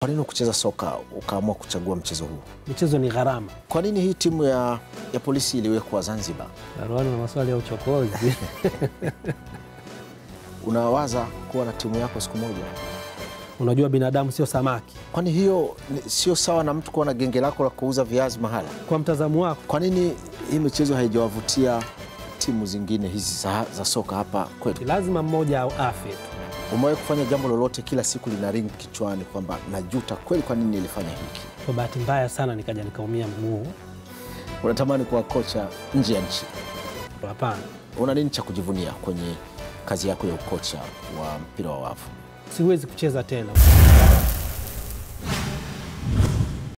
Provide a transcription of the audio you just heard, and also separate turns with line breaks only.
Kwa nini kucheza soka ukaamua kuchagua mchezo huu?
Michezo ni gharama.
Kwa nini hii timu ya, ya polisi iliwekwa Zanzibar?
Baruani na maswali ya uchokozi.
Unawaza kuwa na timu yako siku moja?
Unajua binadamu sio samaki.
Kwani hiyo ni- sio sawa na mtu kuwa na genge lako la kuuza viazi mahala?
Kwa mtazamo wako,
Kwa nini hii michezo haijawavutia timu zingine hizi za, za soka hapa kwetu?
lazima mmoja au afe tu.
Umewahi kufanya jambo lolote kila siku lina ring kichwani kwamba najuta kweli, kwa nini nilifanya hiki?
Kwa bahati mbaya sana nikaja nikaumia mguu.
Unatamani kuwa kocha nje ya nchi?
Hapana,
Una nini cha kujivunia kwenye kazi yako ya ukocha wa mpira wa wavu?
siwezi kucheza tena.